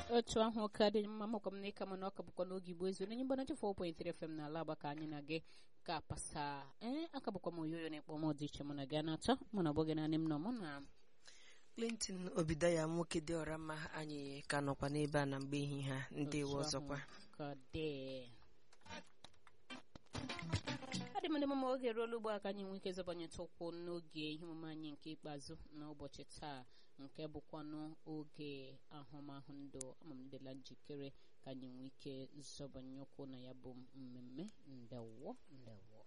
otu ahụ ka dị mma makwa m na ịka mana ọka bụkwa n'oge igbo ezu onye mgbana 4.3 FM na ala agbaka anyị na gị ka pasa ee aka bụkwa m oyoyo na-ekpọ m dị iche mụ na gị na-atọ mụ na ọgbọgị naanị m nọ mụ na clinton obidaya nwoke dị ọra mma anyị ka nọkwa n'ebe a na mgbe ehihie a ndewo otu ọzọkwa ahụ ka dị adị m ndị mama oge ruola ugbo a ka anyị nwee ike zọbanyeta ụkwụ n'oge ihe omume anyị nke ikpeazụ n'ụbọchị taa nke bụkwanụ oge ahụmahụ ndụ amamdela njikere ka anyị nwee ike zọbanye ụkwụ na ya bụ mmemme ndewo ndewo